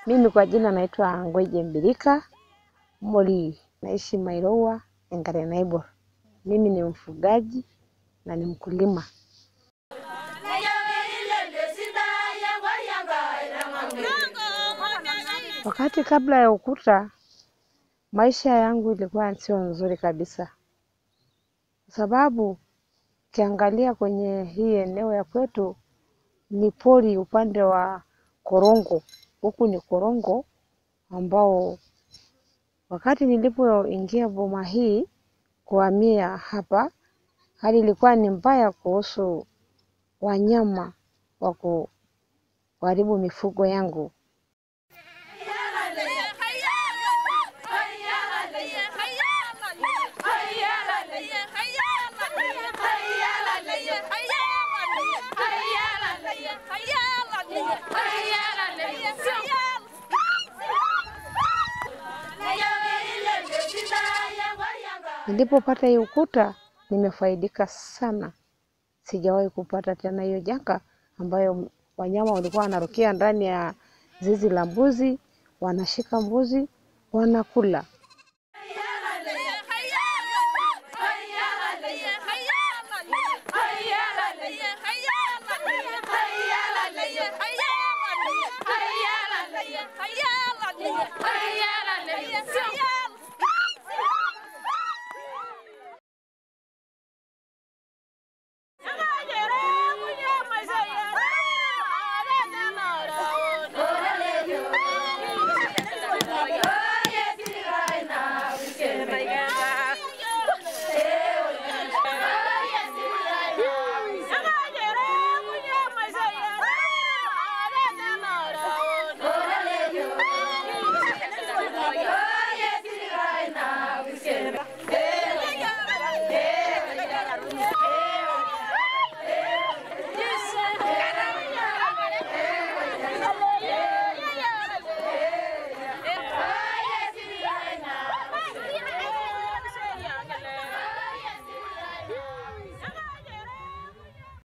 Mimi kwa jina naitwa Ngweje Mbilika Moli, naishi Mairowa, Enkare Naibor. Mimi ni mfugaji na ni mkulima. Wakati kabla ya ukuta, maisha yangu ilikuwa sio nzuri kabisa, kwa sababu ukiangalia kwenye hii eneo ya kwetu ni pori upande wa Korongo, huku ni Korongo ambao wakati nilipoingia boma hii kuhamia hapa, hali ilikuwa ni mbaya kuhusu wanyama wa kuharibu mifugo yangu. Nilipopata hii ukuta nimefaidika sana, sijawahi kupata tena hiyo janga ambayo wanyama walikuwa wanarukia ndani ya zizi la mbuzi, wanashika mbuzi wanakula. Yeah.